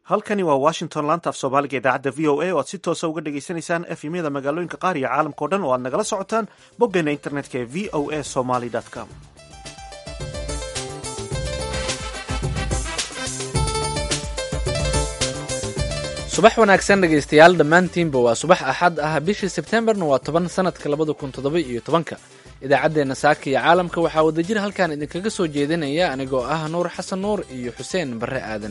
halkani waa washington laanta af soomaaliga idaacadda v o a oo aad si toosa uga dhagaysanaysaan efemyada magaalooyinka qaar iyo caalamka o dhan oo aad nagala socotaan boggeena internetka ee v o a somaly com subax wanaagsan dhegaystayaal dhammaantiinba waa subax axad ah bishii sebtembarna waa toban sanadka labada kun toddoba iyo tobanka idaacaddeenna saaka iyo caalamka waxaa wadajir halkan idinkaga soo jeedinaya anigoo ah nuur xasan nuur iyo xuseen barre aadan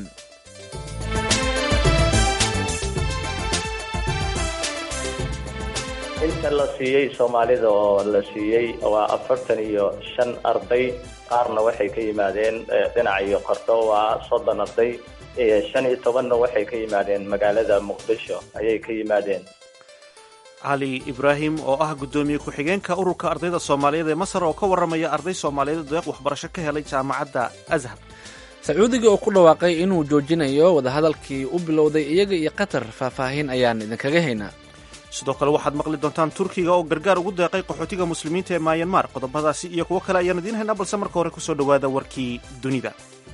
inta la siiyey soomaalida oo la siiyey waa afartan iyo shan arday qaarna waxay ka yimaadeen dhinaca iyo qardho waa soddon arday shan iyo tobanna waxay ka yimaadeen magaalada muqdisho ayay ka yimaadeen cali ibraahim oo ah guddoomiye ku-xigeenka ururka ardayda soomaaliyeed ee masar oo ka warramaya arday soomaaliyeed deeq waxbarasho ka helay jaamacadda azhar sacuudiga oo ku dhawaaqay inuu joojinayo wadahadalkii u bilowday iyaga iyo qatar faahfaahin ayaan idinkaga haynaa sidoo kale waxaad maqli doontaan turkiga oo gargaar ugu deeqay qaxootiga muslimiinta ee mayanmar qodobadaasi iyo kuwo kale ayaan idiin haynaa balse marka hore kusoo dhowaada warkii dunida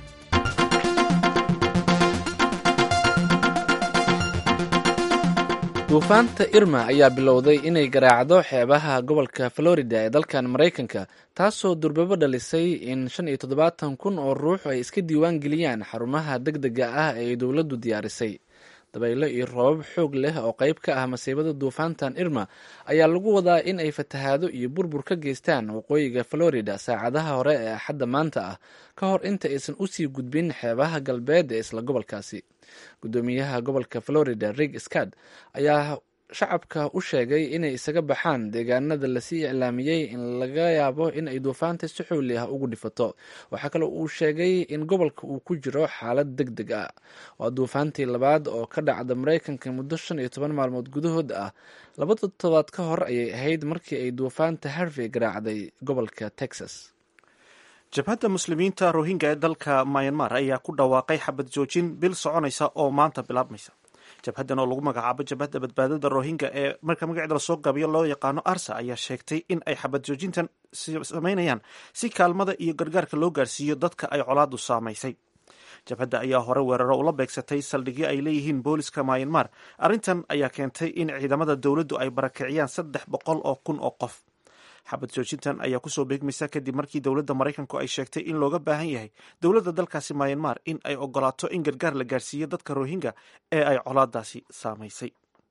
duufaanta irma ayaa bilowday inay garaacdo xeebaha gobolka florida ee dalkan maraykanka taasoo durbabo dhalisay in shan iyo toddobaatan kun oo ruux ay iska diiwaan geliyaan xarumaha deg dega ah ee dowladdu diyaarisay dabaylo iyo roobab xoog leh oo qayb ka ah masiibada duufaantan irma ayaa lagu wadaa in ay fatahaado iyo burbur ka geystaan waqooyiga florida saacadaha hore ee axadda maanta ah ka hor inta aysan usii gudbin xeebaha galbeed ee isla gobolkaasi guddoomiyaha gobolka florida rig scad ayaa shacabka u sheegay inay isaga baxaan deegaanada lasii iclaamiyey in laga yaabo in ay duufaanta si xooli ah ugu dhifato waxaa kale uu sheegay in gobolka uu ku jiro xaalad deg deg ah waa duufaantii labaad oo ka dhacda maraykanka muddo shan iyo toban maalmood gudahood ah laba toddobaad ka hor ayay ahayd markii ay duufaanta harvey garaacday gobolka texas jabhadda muslimiinta rohingya ee dalka myanmar ayaa ku dhawaaqay xabad joojin bil soconaysa oo maanta bilaabmaysa jabhaddan oo lagu magacaabo jabhadda badbaadada rohingya ee marka magaceeda lasoo gabiyo loo yaqaano arsa ayaa sheegtay in ay xabad joojintan samaynayaan si kaalmada iyo gargaarka loo gaarsiiyo dadka ay colaadu saamaysay jabhadda ayaa hore weeraro ula beegsatay saldhigyo ay leeyihiin booliska myanmar arrintan ayaa keentay in ciidamada dowladdu ay barakiciyaan saddex boqol oo kun oo qof xabad joojintan ayaa kusoo beegmaysa kadib markii dowladda maraykanku ay sheegtay in looga baahan yahay dowladda dalkaasi myanmar in ay ogolaato in gargaar la gaarsiiyo dadka rohingya ee ay colaadaasi saamaysay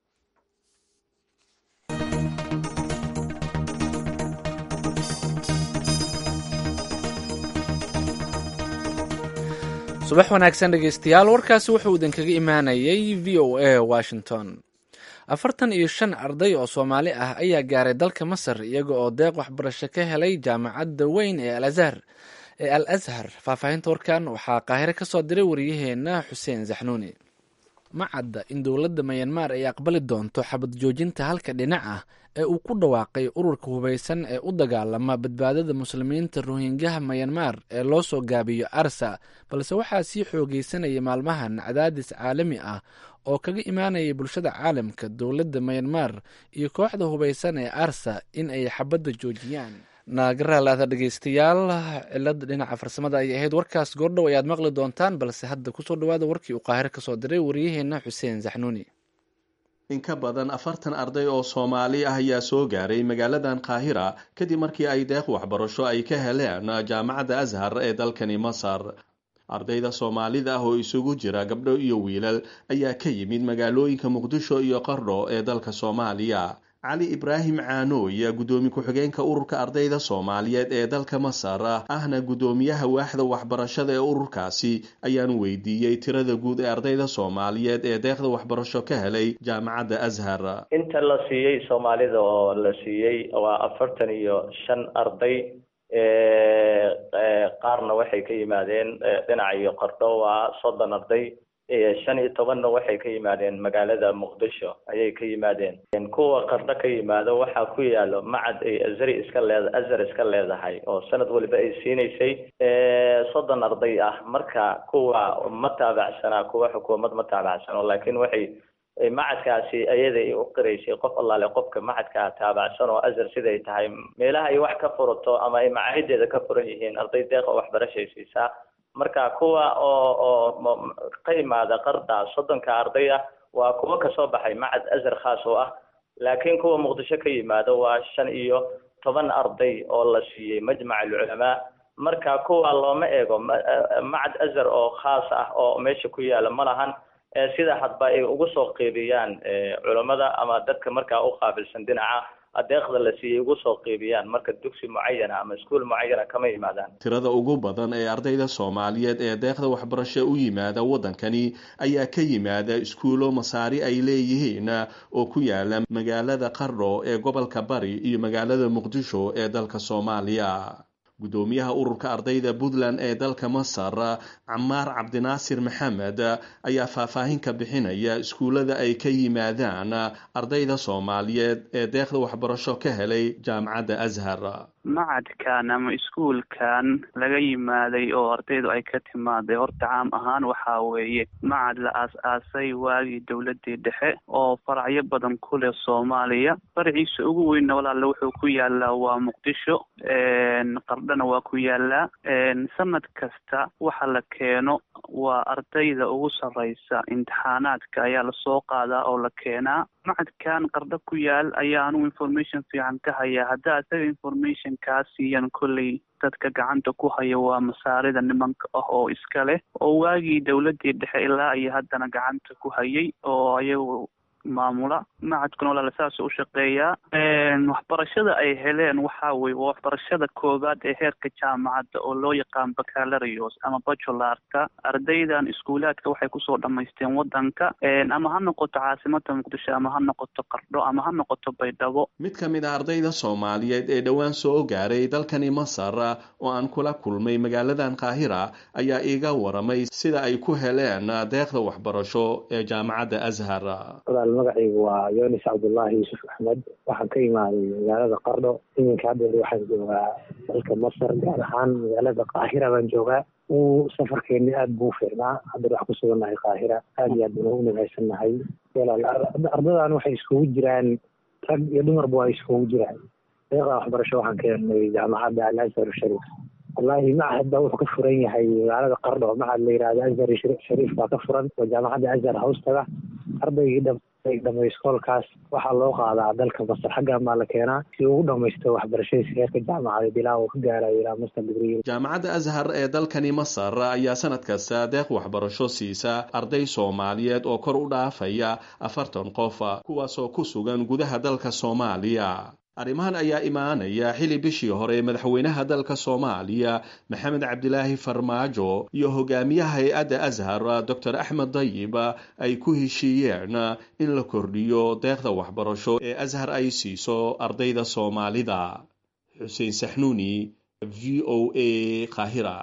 subax wanaagsan dhegeystayaal warkaasi wuxuu idinkaga imaanayay v o a washington afartan iyo shan arday oo soomaali ah ayaa gaaray dalka masar iyaga oo deeq waxbarasho ka helay jaamacadda weyn ee alazhar ee al ashar faahfaahinta warkan waxaa qaahire ka soo diray wariyaheena xuseen zaxnuuni ma cadda in dowladda mayanmar ay aqbali doonto xabad joojinta halka dhinac ah ee uu ku dhawaaqay ururka hubaysan ee u dagaalama badbaadada muslimiinta rohingyaha mayanmar ee loo soo gaabiyo arsa balse waxaa sii xoogeysanaya maalmahan cadaadis caalami ah oo kaga imaanaya bulshada caalamka dowladda mayanmar iyo kooxda hubaysan ee arsa in ay xabadda joojiyaan naagaraalaada dhegeystayaal cilada dhinaca farsamada ay ahayd warkaas goordhow ayaad maqli doontaan balse hadda kusoo dhawaada warkii uu qaahire kasoo diray wariyaheena xuseen zaxnuuni in ka badan afartan arday oo soomaali ah ayaa soo gaaray magaaladan qaahira kadib markii ay deeq waxbarasho ay ka heleen jaamacadda ashar ee dalkani masar ardayda soomaalida ah oo isugu jira gabdho iyo wiilal ayaa ka yimid magaalooyinka muqdisho iyo qardho ee dalka soomaaliya cali ibraahim caanooy guddoomiye ku-xigeenka ururka ardayda soomaaliyeed ee dalka masar ahna guddoomiyaha waaxda waxbarashada ee ururkaasi ayaan weydiiyey tirada guud ee ardayda soomaaliyeed ee deeqda waxbarasho ka helay jaamacadda ashar inta la siiyey soomaalida oo la siiyey waa afartan iyo shan arday qaarna waxay ka yimaadeen dhinaca iyo qardho waa soddon arday shan iyo tobanna waxay ka yimaadeen magaalada muqdisho ayay ka yimaadeen kuwa qardho ka yimaado waxaa ku yaalo macad ay azari iska leed azar iska leedahay oo sanad waliba ay siinaysay soddon arday ah marka kuwa ma taabacsanaa kuwa xukuumad ma taabacsano laakiin waxay macadkaasi ayada ay u qiraysay qof allaale qofka macadkaa taabacsan oo azar siday tahay meelaha ay wax ka furato ama ay macaahideeda ka furan yihiin arday deeqa waxbarashay siisaa marka kuwa oo oo ka imaada qarda soddonka arday ah waa kuwo kasoo baxay macad azhar khaas oo ah laakiin kuwa muqdisho ka yimaado waa shan iyo toban arday oo la siiyey majmac alculamaa marka kuwa looma eego macad azhar oo khaas ah oo meesha ku yaala ma lahan sida hadba ay ugu soo qeybiyaan culammada ama dadka markaa u qaabilsan dhinaca adeeqda la siiyey ugu soo qeybiyaan marka dugsi mucayana ama iskuol mucayana kama yimaadaan tirada ugu badan ee ardayda soomaaliyeed ee deeqda waxbarasho u yimaada waddankani ayaa ka yimaada iskuulo masaari ay leeyihiin oo ku yaala magaalada qardho ee gobolka bari iyo magaalada muqdisho ee dalka soomaaliya guddoomiyaha ururka ardayda puntland ee dalka masar camaar cabdinaasir maxamed ayaa faahfaahin ka bixinaya iskuullada ay ka yimaadaan ardayda soomaaliyeed ee deeqda waxbarasho ka helay jaamacadda ashar macadkan ama iskuulkan laga yimaaday oo ardaydu ay ka timaaday horta caam ahaan waxaa weeye macad la aas-aasay waagii dowladii dhexe oo faracyo badan ku leh soomaaliya faraciisa ugu weynna walaale wuxuu ku yaalaa waa muqdisho qardhana waa ku yaalaa sanad kasta waxa la keeno waa ardayda ugu sarreysa imtixaanaadka ayaa lasoo qaadaa oo la keenaa macadkan qardho ku yaal ayaa anugu information fiican ka hayaa haddaa isaga information kaa siiyan kolley dadka gacanta ku haya waa masaarida nimanka ah oo iska leh oo waagii dowladii dhexe ilaa iyo haddana gacanta ku hayay oo ayagu maamula macadkuna walaala saas u shaqeeyaa waxbarashada ay heleen waxaa weye waa waxbarashada koowaad ee heerka jaamacadda oo loo yaqaan bacalarios ama bachularka ardaydan iskuulaadka waxay kusoo dhamaysteen wadanka ama ha noqoto caasimada muqdisho ama ha noqoto qardho ama ha noqoto baydhabo mid ka mid a ardayda soomaaliyeed ee dhowaan soo gaaray dalkani masar oo aan kula kulmay magaaladan qaahira ayaa iiga waramay sida ay ku heleen deeqda waxbarasho ee jaamacadda ashar magacaygu waa yonis cabdullaahi yuusuf axmed waxaan ka imaaday magaalada qardho iminka haddeer waxaan joogaa dalka masar gaar ahaan magaalada qaahira baan joogaa uu safarkeeni aada buu fiicnaa haddeer wax ku sugannahay qaahira aada iyo aad baan ugu nimcaysannahay ardadan waxay iskugu jiraan rag iyo dumarba waa iskugu jiraan deeqda waxbarasho waxaan ka helnay jaamacadda al azhar shariif wallaahi macahad baa wuxuu ka furan yahay magaalada qardho macahad la yihahdo azhar shariif baa ka furan oo jaamacadda azhar hoostaga ardaygii dhamay iskoolkaas waxaa loo qaadaa dalka masar xaggan baa la keenaa si ugu dhamaysto waxbarashadiisa heerka jaamacadeed ilaa uu ka gaarayo ilaa master degree jaamacadda ashar ee dalkani masar ayaa sanad kasta deeq waxbarasho siisa arday soomaaliyeed oo kor u dhaafaya afartan qof kuwaasoo ku sugan gudaha dalka soomaaliya arrimahan ayaa imaanaya xili bishii hore madaxweynaha dalka soomaaliya maxamed cabdilaahi farmaajo iyo hogaamiyaha hay-adda ashar doctor axmed dayib ay ku heshiiyeen in la kordhiyo deeqda waxbarasho ee ashar ay siiso ardayda soomaalida xuseen saxnuuni v o a qaahira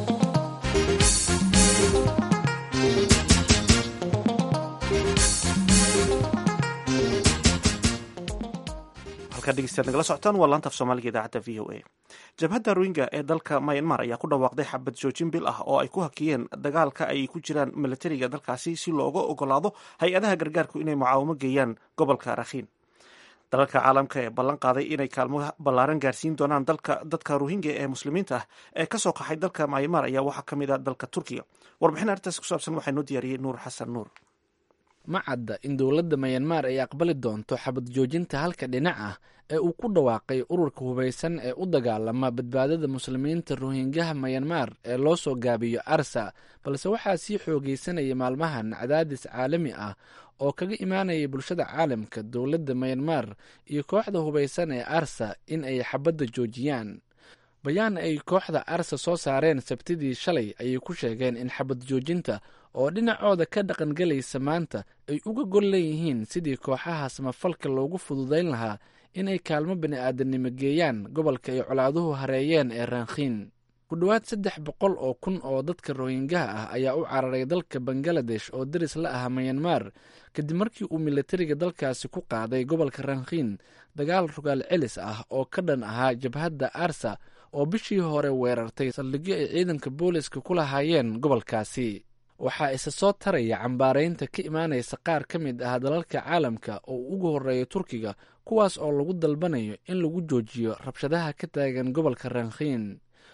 nagala socotaan waa laanta af soomaaliga idaacadda v o a jabhadda rohingya ee dalka myanmar ayaa ku dhawaaqday xabad joojin bil ah oo ay ku hakiyeen dagaalka ay ku jiraan milatariga dalkaasi si looga ogolaado hay-adaha gargaarku inay mucaawamo geeyaan gobolka rakhiin dalalka caalamka ee ballan qaaday inay kaalmo ballaaran gaarsiin doonaan dadka rohingya ee muslimiinta ah ee kasoo qaxay dalka myanmar ayaa waxaa ka mid a dalka turkiga warbixin arrintaas ku saabsan waxaa noo diyaariyey nuur xasan nuur ma cadda in dowladda mayanmar ay aqbali doonto xabad joojinta halka dhinac ah ee uu ku dhawaaqay ururka hubaysan ee u dagaalama badbaadada muslimiinta rohingyaha mayanmar ee loo soo gaabiyo arsa balse waxaa sii xoogeysanaya maalmahan cadaadis caalami ah oo kaga imaanaya bulshada caalamka dowladda mayanmar iyo kooxda hubaysan ee arsa in ay xabadda joojiyaan bayaan ay kooxda arsa soo saareen sabtidii shalay ayay ku sheegeen in xabad joojinta oo dhinacooda ka dhaqangelaysa maanta ay uga gol leeyihiin sidii kooxaha samafalka loogu fududayn lahaa inay kaalmo bani-aadanimo geeyaan gobolka ay colaaduhu hareeyeen ee rankhiin ku dhowaad saddex boqol oo kun oo dadka rohingyaha ah ayaa u cararay dalka bangaladesh oo daris la ah mayanmar kadib markii uu milatariga dalkaasi ku qaaday gobolka rankhiin dagaal rogaal celis ah oo ka dhan ahaa jabhadda arsa oo bishii hore weerartay saldhigyo ay ciidanka booliska ku lahaayeen gobolkaasi waxaa isa soo taraya cambaaraynta ka imaanaysa qaar ka mid ah dalalka caalamka oo ugu horeeya turkiga kuwaas oo lagu dalbanayo in lagu joojiyo rabshadaha ka taagan gobolka rankhiin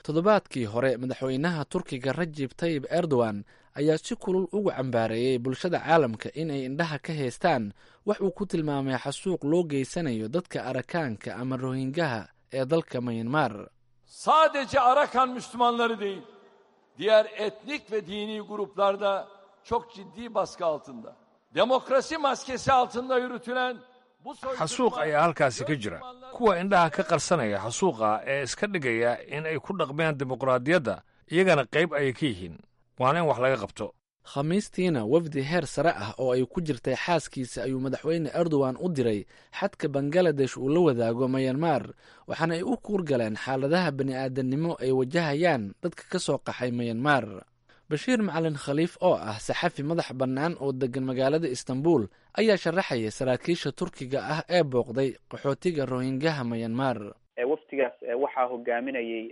toddobaadkii hore madaxweynaha turkiga rajib tayib erdogan ayaa si kulul ugu cambaareeyey bulshada caalamka in ay indhaha ka haystaan wax uu ku tilmaamay xasuuq loo geysanayo dadka arakaanka ama rohingaha ee dalka mayanmar sadece Arakan Müslümanları değil, diğer etnik ve dini gruplarda çok ciddi baskı altında. Demokrasi maskesi altında yürütülen bu xasuuq ayaa halkaasi ka jira kuwa indhaha ka qarsanaya xasuuqa ee iska dhigaya in ay ku dhaqmeen dimuqraadiyadda iyagana qayb ayay ka yihiin waana in wax laga qabto khamiistiina wafdi heer sare ah oo ay ku jirtay xaaskiisa ayuu madaxweyne erdogan u diray xadka bangaladesh uu la wadaago mayanmar waxaana ay u kuurgaleen xaaladaha bani'aadamnimo ay wajahayaan dadka ka soo qaxay mayanmar bashiir macalin khaliif oo ah saxafi madax bannaan oo degan magaalada istanbul ayaa sharaxaya saraakiisha turkiga ah ee booqday qaxootiga rohingaha mayanmar wafdigaas waxaa hogaaminayay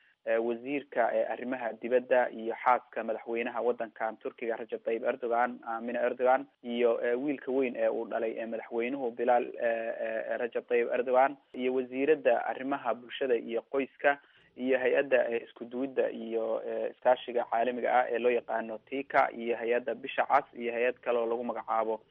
wasiirka arrimaha dibadda iyo xaaska madaxweynaha waddankan turkiga rajab tayyib erdogan amina erdogan iyo wiilka weyn ee uu dhalay madaxweynuhu bilaal rajab tayyib erdogan iyo wasiiradda arrimaha bulshada iyo qoyska iyo hay-adda isku duwidda iyo iskaashiga caalamiga ah ee loo yaqaano tika iyo hay-adda bisha cas iyo hay-ad kale oo lagu magacaabo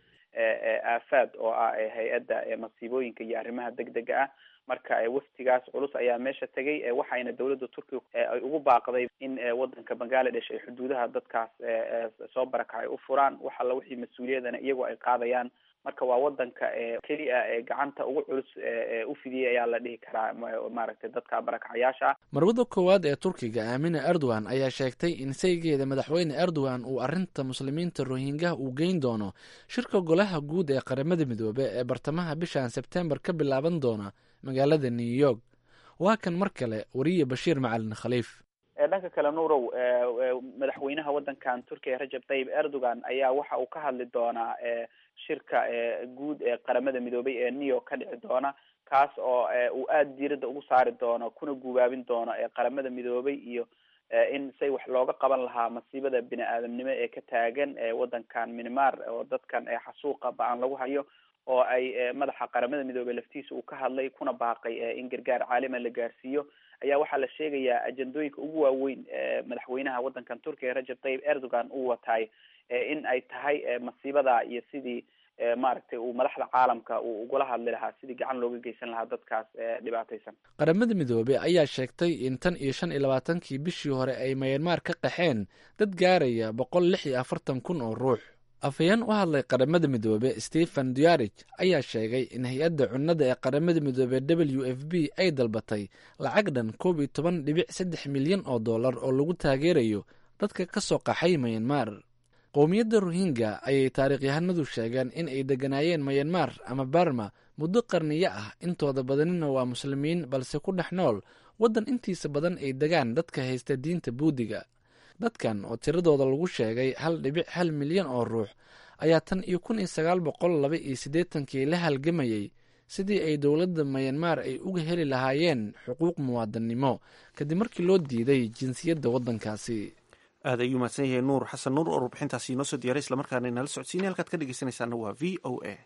aafaad oo ah hay-adda masiibooyinka iyo arrimaha degdega ah marka waftigaas culus ayaa meesha tegay waxayna dowladda turkiga ay ugu baaqday in wadanka bangaladesh ay xuduudaha dadkaas soo barakacay u furaan wax alla wixii mas-uuliyadana iyagoo ay qaadayaan marka waa wadanka keliya ee gacanta ugu culus u fidiyay ayaa la dhihi karaa maaragtay dadka barakacayaasha marwada koowaad ee turkiga aamina erdogan ayaa sheegtay in saygeeda madaxweyne erdogan uu arrinta muslimiinta rohingaha uu geyn doono shirka golaha guud ee qaramada midoobe ee bartamaha bishan sebtembar ka bilaaban doona magaalada new york waa kan mar kale wariye bashiir macalin khaliif dhanka kale nuurow madaxweynaha wadankan turkiya rajab tayyib erdogan ayaa waxa uu ka hadli doonaa shirka guud ee qaramada midoobay ee new york ka dhici doona kaas oo uu aada diiradda ugu saari doono kuna gubaabin doono qaramada midoobay iyo in say wax looga qaban lahaa masiibada bini aadamnimo ee ka taagan wadankan minmar oo dadkan xasuuqa ba-an lagu hayo oo ay madaxa qaramada midoobey laftiisa uu ka hadlay kuna baaqay in gargaar caalima la gaarsiiyo ayaa waxaa la sheegayaa ajendooyinka ugu waaweyn madaxweynaha wadankan turkiga rajab tayyib erdogan uu wataay in ay tahay masiibada iyo sidii maaragtay uu madaxda caalamka uu ugula hadli lahaa sidii gacan looga geysan lahaa dadkaas dhibaataysan qaramada midoobey ayaa sheegtay in tan iyo shan iyo labaatankii bishii hore ay mayanmar ka qaxeen dad gaaraya boqol lix iyo afartan kun oo ruux afhayeen u hadlay qaramada midoobe stephen duarij ayaa sheegay in hay-adda cunnada ee qaramada midoobe w f b ay dalbatay lacag dhan koob iyo toban dhibic saddex milyan oo dollar oo lagu taageerayo dadka ka soo qaxay mayanmar qowmiyadda rohingya ayay taariikhyahanadu sheegeen in ay degganaayeen mayanmar ama barma muddo qarniyo ah intooda badanina waa muslimiin balse ku dhex nool waddan intiisa badan ay degaan dadka haysta diinta buudiga dadkan oo tiradooda lagu sheegay hal dhibic hal milyan oo ruux ayaa tan iyo kun iyo sagaal boqol laba iyo siddeetankii la halgamayey sidii ay dowladda mayanmar ay uga heli lahaayeen xuquuq muwaadannimo kadib markii loo diiday jinsiyadda waddankaasi aad ayuu mahadsan yahay nuur xasan nuur oo warbixintaasi inoo soo diyaray islamarkaana inala socodsiinay halkaad ka dhegeysanaysaana waa v o a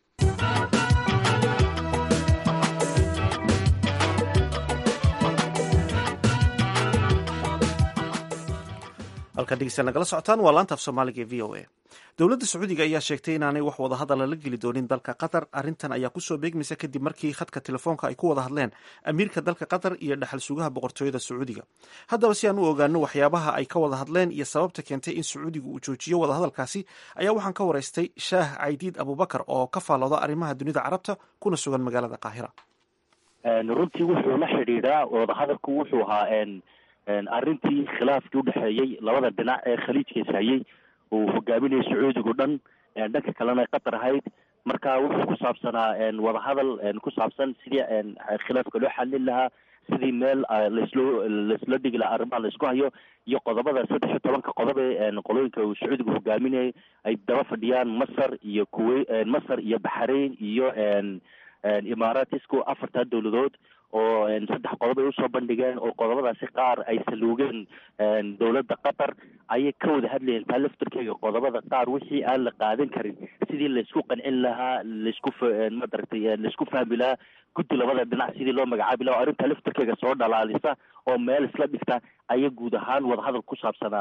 halkaad dhegeysta nagala socotaan waa laanta af soomaaliga ee v o a dowladda sacuudiga ayaa sheegtay inaanay wax wadahadala la geli doonin dalka qatar arrintan ayaa kusoo beegmaysa kadib markii khadka telefoonka ay ku wada hadleen amiirka dalka qatar iyo dhaxal sugaha boqortooyada sacuudiga haddaba si aan u ogaano waxyaabaha ay ka wada hadleen iyo sababta keentay in sacuudigu uu joojiyo wadahadalkaasi ayaa waxaan ka waraystay shaah caydiid abubakar oo ka faalooda arrimaha dunida carabta kuna sugan magaalada qaahira runtii wuxuu la xidhiidhaa wadahadalku wuxuu ahaa arrintii khilaafkii udhexeeyey labada dhinac ee khaliijkaas hayay uu hogaaminayay sacuudigu dhan dhanka kalena ay qatar ahayd marka wuxuu ku saabsanaa wadahadal ku saabsan sidii khilaafka loo xalin lahaa sidii meel laslo laisla dhigi lahaa arrimaha laisku hayo iyo qodobada saddex iyo tobanka qodob ee qolooyinka uu sacuudigu hogaaminayay ay daba fadhiyaan masar iyo kuwey masar iyo baxrain iyo imaaratisku afartaa dowladood oo saddex qodob ay usoo bandhigeen oo qodobadaasi qaar ay saluugeen dowladda qatar ayay ka wada hadlayeen taa laftarkeega qodobada qaar wixii aan la qaadan karin sidii laysku qancin lahaa laysku madaragtay laysku fahmi lahaa guddi labada dhinac sidii loo magacaabi laha arrintaa laftarkeega soo dhalaalisa oo meel isla dhigta ayay guud ahaan wadahadal ku saabsanaa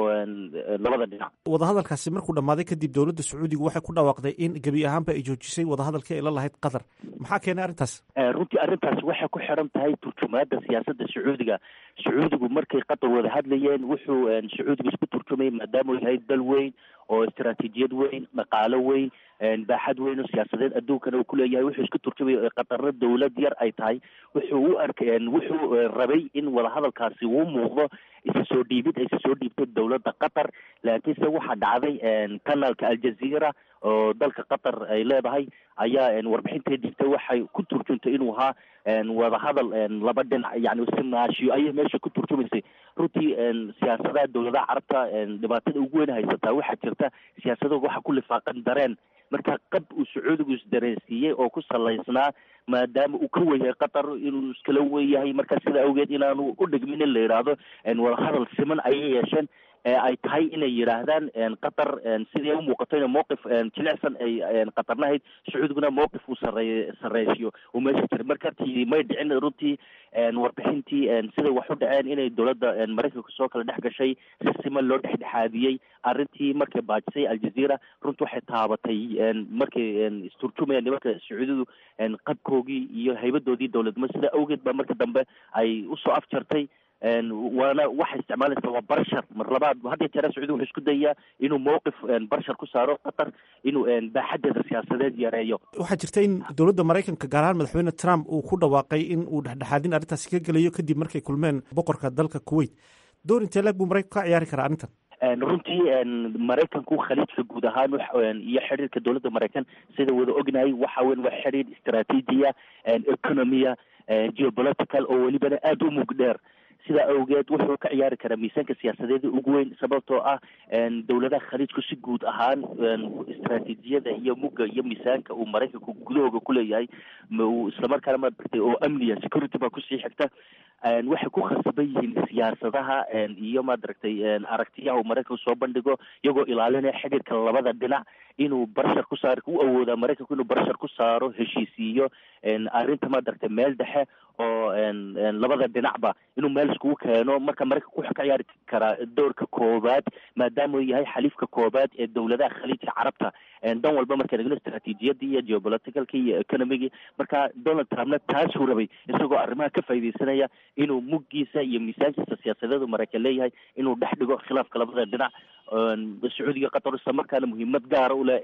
labada dhinac wadahadalkaasi markuu dhammaaday kadib dowladda sacuudigu waxay ku dhawaaqday in gebi ahaanba ay joojisay wadahadalkii ay la lahayd qatar maxaa keenay arrintaas runtii arrintaasi waxay ku xiran tahay turjumaada siyaasadda sacuudiga sacuudigu markay qatar wada hadlayeen wuxuu sacuudigu isku turjumayay maadaama uu yahay dal weyn oo istaraatiijiyad weyn dhaqaalo weyn baaxad weyn oo siyaasadeed adduunkana uu kuleeyahay wuxuu isku turjumaya qatarna dowlad yar ay tahay wuxuu u arkay wuxuu rabay in wadahadalkaasi uu muuqdo isa soo dhiibid ay isa soo dhiibtay dowladda qatar laakiinse waxaa dhacday kanaalka aljazeera oo dalka qatar ay leedahay ayaa warbixintay dhigtay waxay ku turjuntay inuu ahaa wadahadal laba dhinac yani si maashiyo ayay meesha ku turjumaysay runtii siyaasadaha dowladaha carabta dhibaatada ugu weyn haysataa waxaa jirta siyaasadooda waxa ku lifaaqan dareen marka qab uu sacuudigu isdareensiiyey oo ku salaysnaa maadaama uu ka wenyahay qatar inuu iskala wenyahay marka sida awgeed inaanu u dhigmin in la yidhaahdo wadahadal siman ayay yeesheen ay tahay inay yidhaahdaan qatar sidii u muuqato ina mowqif jilicsan ay qatarna ahayd sacuudiguna mowqif uu sarey sareysiyo uu meesha jiray marka tii may dhicin runtii warbixintii siday wax u dhaceen inay dowladda maraykanka soo kala dhex gashay si siman loo dhexdhexaadiyey arrintii markay baajisay aljazeera runtii waxay taabatay markay isturjumayaan nimanka sacuudidu qabkoogii iyo haybadoodii dowladnimo sida awgeed ba marka dambe ay usoo afjartay waana waxay isticmaalaysaa waa barshar mar labaad hadda jeera sacuudi wuxuu isku dayaa inuu mowqif barshar ku saaro qatar inuu baaxadeeda siyaasadeed yareeyo waxaa jirta in dowladda maraykanka gaar ahaan madaxweyne trump uu ku dhawaaqay in uu dhexdhexaadin arrintaasi ka gelayo kadib markay kulmeen boqorka dalka kuwait door intee leeg buu maraykanku ka ciyaari karaa arrintan runtii maraykanku khaliijka guud ahaan iyo xiriirka dowladda maraykan sida wada ognahay waxa weyn waa xiriir istaraatiijiya economia geopolitical oo welibana aada u mug dheer sidaa awgeed wuxuu ka ciyaari karaa miisaanka siyaasadeeda ugu weyn sababtoo ah dowladaha khaliijku si guud ahaan istaraatiijiyada iyo mugga iyo miisaanka uu maraykanku gudahooga kuleeyahay uu islamarkaana maaragtay oo amniya security baa kusii xigta waxay ku khasban yihiin siyaasadaha iyo maaragtay aragtiyaha uu maraykanku soo bandhigo iyagoo ilaalinaya xidhiirka labada dhinac inuu barshar ku saar u awoodaa maraykanku inuu barshar ku saaro heshiisiiyo arrinta maaragtay meel dhexe oo labada dhinacba inuu meel iskugu keeno marka maraykanku wuxuu ka ciyaari karaa doorka koobaad maadaama uu yahay xaliifka koobaad ee dowladaha khaliijka carabta dan walba markaan egno istaraatiijiyadii iyo geopoliticalkii iyo economigii marka donald trumpna taasuu rabay isagoo arrimaha ka faaidaysanaya inuu muggiisa iyo miisaankiisa siyaasadeedu maraykan leeyahay inuu dhex dhigo khilaafka labada dhinac sacuudiga qatar isla markaana muhiimad gaara u leh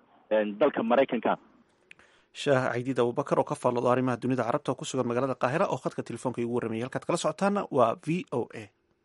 dalka maraykanka shaah caydiid abubakar oo ka faalloodo arrimaha dunida carabta oo ku sugan magaalada qaahira oo khadka telefoonka igu warramayay halkaad kala socotaana waa v o a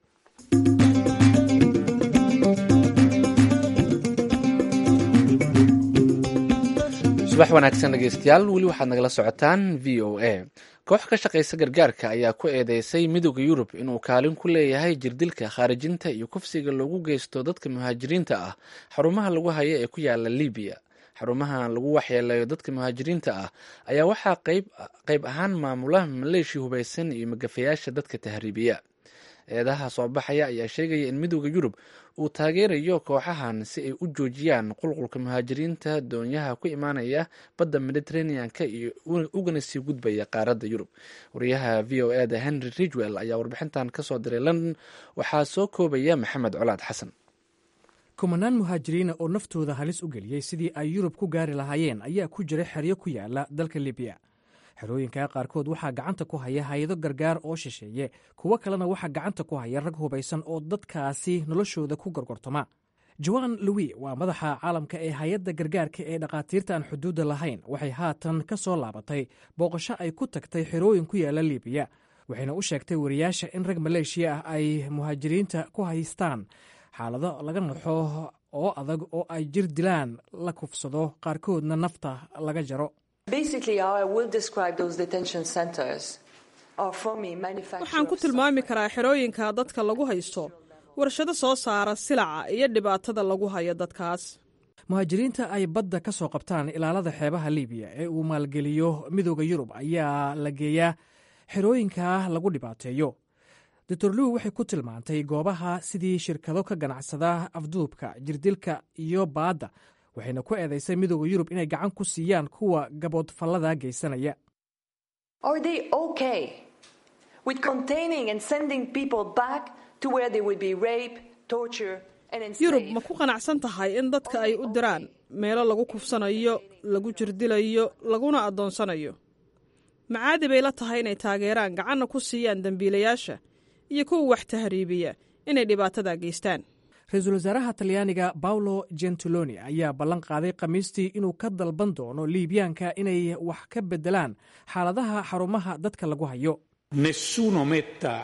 subax wanaagsan dhegeystayaal weli waxaad nagala socotaan v o a koox ka shaqaysa gargaarka ayaa ku eedeysay midooda yurub inuu kaalin ku leeyahay jirdilka khaarijinta iyo kufsiga loogu geysto dadka muhaajiriinta ah xarumaha lagu hayo ee ku yaala libiya xarumaha lagu waxyeeleeyo dadka muhaajiriinta ah ayaa waxaa qayb ahaan maamula maleeshi hubaysan iyo magafayaasha dadka tahriibiya eedaha soo baxaya ayaa sheegaya in midooda yurub uu taageerayo kooxahan si ay u joojiyaan qulqulka muhaajiriinta doonyaha ku imaanaya badda mediterranean-ka iyo ugana sii gudbaya qaaradda yurub wariyaha v o e da henry ridwell ayaa warbixintan kasoo diray london waxaa soo koobaya maxamed colaad xasan kumanaan muhaajiriina oo naftooda halis u geliyey sidii ay yurub ku gaari lahaayeen ayaa ku jira xeryo ku yaala dalka libiya xerooyinka qaarkood waxaa gacanta ku haya hay-ado gargaar oo shisheeye kuwo kalena waxaa gacanta ku haya rag hubaysan oo dadkaasi noloshooda ku gorgortoma joan louis waa madaxa caalamka ee hay-adda gargaarka ee dhakhaatiirta aan xuduudda lahayn waxay haatan ka soo laabatay booqasho ay ku tagtay xerooyin ku yaala libiya waxayna u sheegtay wariyaasha in rag maleeshiya ah ay muhaajiriinta ku haystaan xaalado laga naxo oo adag oo ay jir dilaan la kufsado qaarkoodna nafta laga jaro waxaan ku tilmaami karaa xerooyinka dadka lagu haysto warshado soo saara silaca iyo dhibaatada lagu hayo dadkaas muhaajiriinta ay badda ka soo qabtaan ilaalada xeebaha libiya ee uu maalgeliyo midooda yurub ayaa la geeyaa xerooyinka lagu dhibaateeyo doctor lew waxay ku tilmaantay goobaha sidii shirkado ka ganacsada afduubka jirdilka iyo baadda waxayna ku eedaysay midooda yurub inay gacan ku siiyaan kuwa gaboodfallada geysanaya yurub ma ku qanacsan tahay in dadka ay u diraan meelo lagu kufsanayo lagu jirdilayo laguna addoonsanayo macaadi bay la tahay inay taageeraan gacanna ku siiyaan dembiilayaasha iyo kuwa wax tahriibiya inay dhibaatada geystaan ra-iisul wasaaraha talyaaniga baolo gentiloni ayaa ballan qaaday khamiistii inuu ka dalban doono liibyaanka inay wax ka beddelaan xaaladaha xarumaha dadka lagu hayo nessuno metta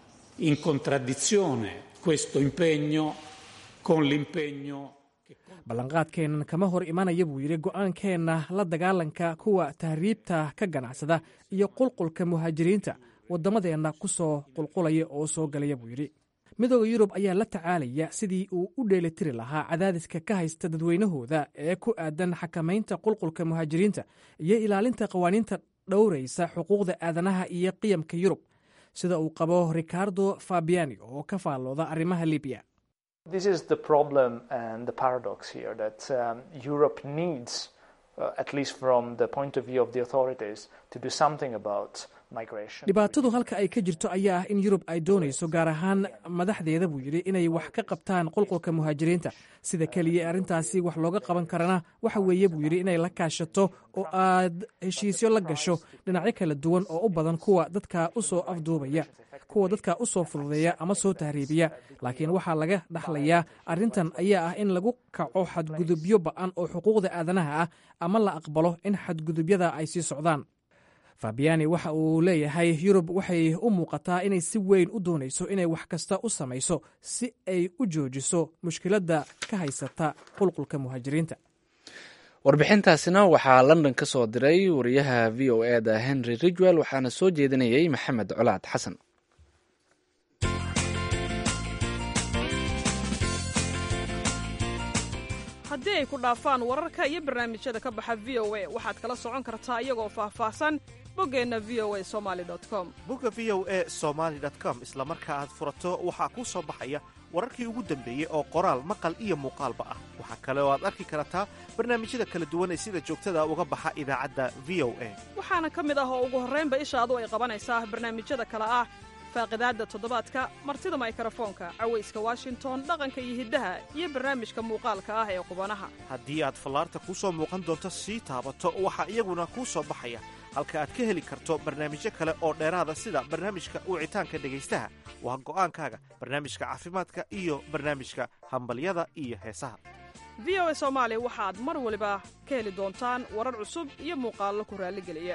in contraddizione questo impegno con l'impegno ballanqaadkeennan kama hor imanaya buu yidhi go'aankeenna la dagaalanka kuwa tahriibta ka ganacsada iyo qulqulka muhaajiriinta waddamadeenna ku soo qulqulaya oo soo galaya buu yidhi midooda yurub ayaa la tacaalaya sidii uu u dheelitiri lahaa cadaadiska ka haysta dadweynahooda ee ku aadan xakamaynta qulqulka muhaajiriinta iyo ilaalinta qawaaniinta dhowraysa xuquuqda aadanaha iyo qiyamka yurub sida uu qabo ricardo fabiani oo ka faallooda arrimaha libiya This is the problem and the paradox here that um, Europe needs, uh, at least from the point of view of the authorities, to do something about migration. dhibaatadu halka ay ka jirto ayaa ah in yurub ay doonayso gaar ahaan madaxdeeda buu yidhi inay wax ka qabtaan qulqulka muhaajiriinta sida keliya arrintaasi wax looga qaban karana waxa weeye buu yidhi inay la kaashato oo aad heshiisyo la gasho dhinacyo kala duwan oo u badan kuwa dadka u soo afduubaya kuwa dadka u soo fududeeya ama soo tahriibiya laakiin waxaa laga dhaxlayaa arrintan ayaa ah in lagu kaco xadgudubyo ba'an oo xuquuqda aadanaha ah ama la aqbalo in xadgudubyada ay sii socdaan fabiani waxa uu leeyahay yurub waxay u muuqataa inay si weyn u doonayso inay wax kasta u samayso si ay u joojiso mushkiladda ka haysata qulqulka muhaajiriinta warbixintaasina waxaa london ka soo diray wariyaha v o e da henry ridwell waxaana soo jeedinayay maxamed colaad xasan haddii ay ku dhaafaan wararka iyo barnaamijyada ka baxa v o a waxaad kala socon kartaa iyagoo faahfaahsan boggeenna v o a somali com bogga v o e somaali com isla marka aad furato waxaa kuu soo baxaya wararkii ugu dambeeyey oo qoraal maqal iyo muuqaalba ah waxaa kale oo aad arki kartaa barnaamijyada kala duwan ee sida joogtada uga baxa idaacadda v o a waxaana ka mid ah oo ugu horraynba ishaadu ay qabanaysaa barnaamijyada kale ah faaqidaadda toddobaadka martida maykrofoonka cawayska washington dhaqanka iyo hiddaha iyo barnaamijka muuqaalka ah ee qubanaha haddii aad fallaarta kuu soo muuqan doonto sii taabato waxaa iyaguna kuu soo baxaya halka aad ka heli karto barnaamijyo kale oo dheeraada sida barnaamijka wicitaanka dhegaystaha waa go'aankaaga barnaamijka caafimaadka iyo barnaamijka hambalyada iyo heesaha v o a soomaali waxaad mar waliba ka heli doontaan warar cusub iyo muuqaallo ku raalligeliya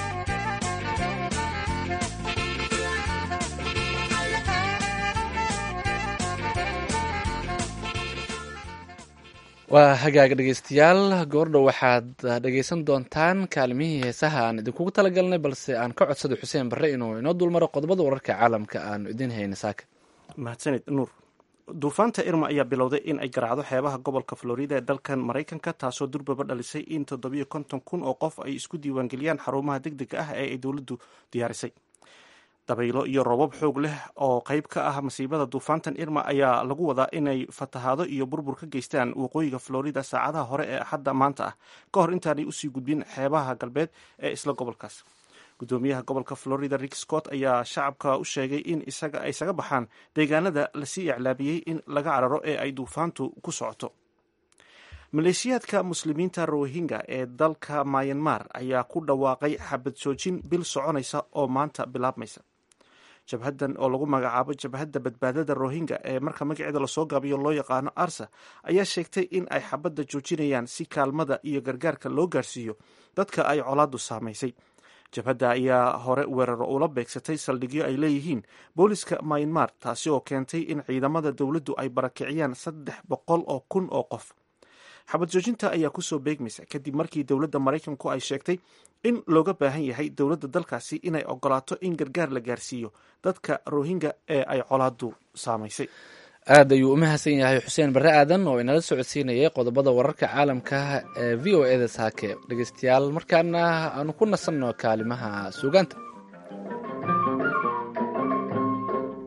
waa hagaaga dhegeystayaal goordhow waxaad dhegeysan doontaan kaalimihii heesaha aan idinkugu talagalnay balse aan ka codsada xuseen barre inuu inoo dulmaro qodobada wararka caalamka aanu idiin hayna saaka mahadsanid nuur duufaanta irma ayaa bilowday in ay garaacdo xeebaha gobolka florida ee dalkan maraykanka taasoo durbaba dhalisay in toddobiyo konton kun oo qof ay isku diiwaangeliyaan xarumaha deg dega ah ee ay dowladdu diyaarisay dabaylo iyo roobab xoog leh oo qayb ka ah masiibada duufaantan irma ayaa lagu wadaa inay fatahaado iyo burbur ka geystaan waqooyiga florida saacadaha hore ee axadda maanta ah ka hor intaanay usii gudbin xeebaha galbeed ee isla gobolkaas gudoomiyaha gobolka florida rick scott ayaa shacabka u sheegay in isaga ay isaga baxaan deegaanada lasii iclaabiyey in laga cararo ee ay duufaantu ku socoto maleeshiyaadka muslimiinta rohingya ee dalka mayanmar ayaa ku dhawaaqay xabad joojin bil soconaysa oo maanta bilaabmaysa jabhaddan oo lagu magacaabo jabhadda badbaadada rohingya ee marka magaceeda lasoo gaabiyo loo yaqaano arsa ayaa sheegtay in ay xabadda joojinayaan si kaalmada iyo gargaarka loo gaarsiiyo dadka ay colaadu saamaysay jabhadda ayaa hore weeraro ula beegsatay saldhigyo ay leeyihiin booliska mayanmar taasi oo keentay in ciidamada dowladdu ay barakiciyaan saddex boqol oo kun oo qof xabad joojinta ayaa kusoo beegmaysa kadib markii dowladda maraykanku ay sheegtay in looga baahan yahay dowladda dalkaasi inay ogolaato in gargaar la gaarsiiyo dadka rohingya ee ay colaadu saamaysay aad ayuu u mahadsan yahay xuseen barre aadan oo inala socodsiinayay qodobada wararka caalamka ee v o eda saake dhegeystayaal markaana aanu ku nasanno kaalimaha suugaanta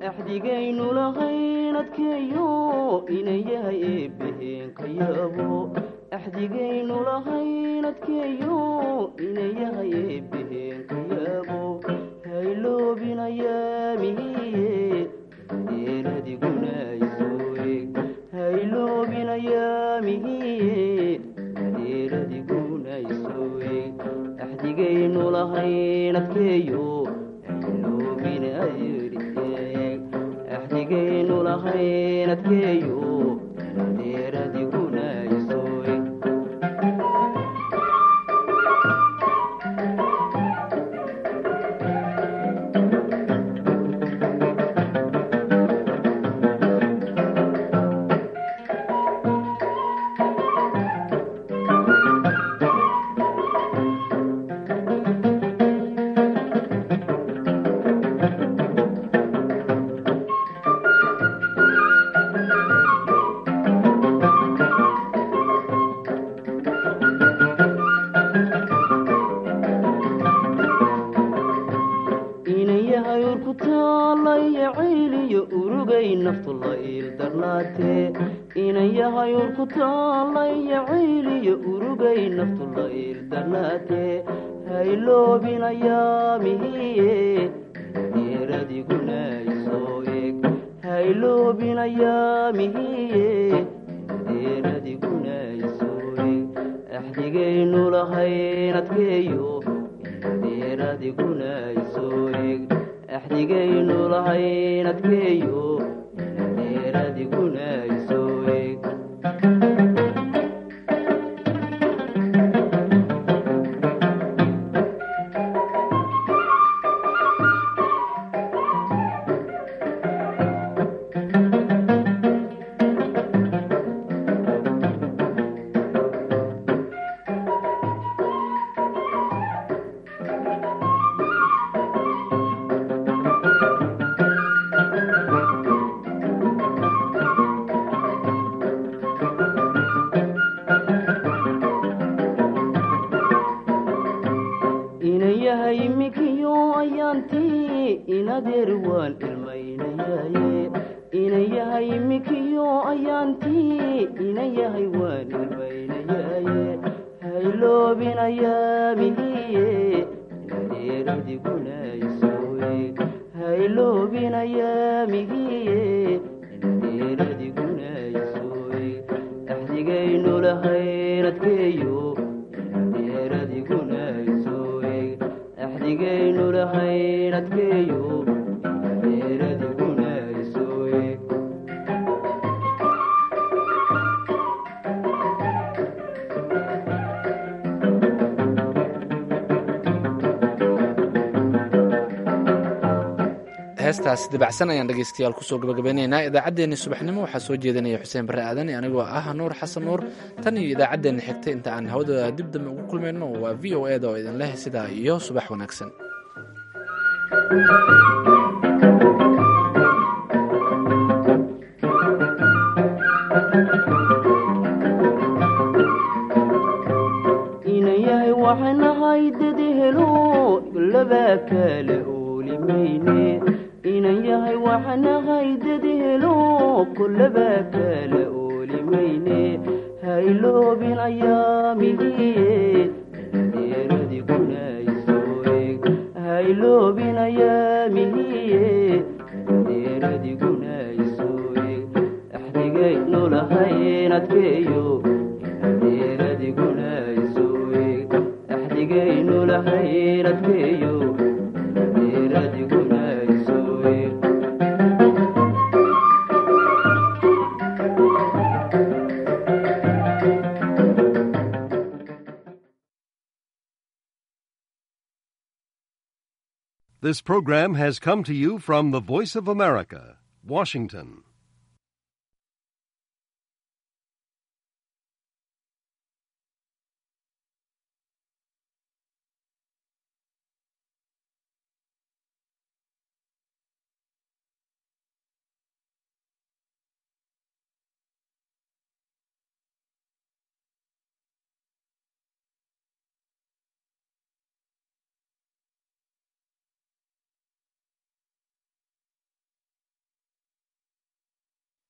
axdigaynu lahayn adkeeyo inan yahay eebbaheen ka yaabo axdigaynu lahayn adkeeyo inan yahay eebbaheen ka yaabo hayloobinayaamihiye deeradiguna isoo eeg hayloobinayaamihiye deeradiguna isoo eeg axdigaynu lahayn adkeeyo axdigaynu lahayn adkeeyo deeradiguna isoo eeg inayahay urku taalaya cayliyo urugay naftu la iildarnaatee inayahay urku taalaya cayliyo urugay naftu la iildarnaatee hayloobinayaamihiye deeradiguna isoo eeg hayloobinayaamihiye deeradiguna isoo eeg axdigaynu lahayn adkeeyo deeradiguna isoo eeg axdigaynu lahayn adkeeyo deeradiguna isoo eeg inan yahay imikiyo ayaantii inadeer waan ilmaynayaye inan yahay imikiyo ayaantii inan yahay waan ilmaynayaye hayloobinayaamihiye inadeeradiguna isoo eeg hayloobinayaamihiye inadeeradiguna isoo eeg axdigaynu lahayn adkeeyo inadeeradiguna isoo eeg axdigaynu lahayn adkeeyo inadeeradiguna isoo eeg heestaas dibacsan ayaan dhegeystayaal kusoo gabagabeynaynaa idaacaddeenni subaxnimo waxaa soo jeedinaya xuseen barre aadan anigoo ah nuur xasan nuur tan iyo idaacaddeenna xigtay inta aan hawada dib dambe ugu kulmayno waa v o eda oo idin leh sidaa iyo subax wanaagsan inan yahay waxanahay dadi helo labaa kala oolimayne inan yahay waxanahay dadi helo kolabaa kala oolimayne hayloobinayaamihiye deeradiguna isoo eeg hayloobinayaamihiye deeradiguna isoo eeg axdigaynu lahayn adkeeyo deeradiguna isoo eeg axdigaynu lahayn adkeeyo deeradiguna isoo eeg This program has come to you from the Voice of America, Washington.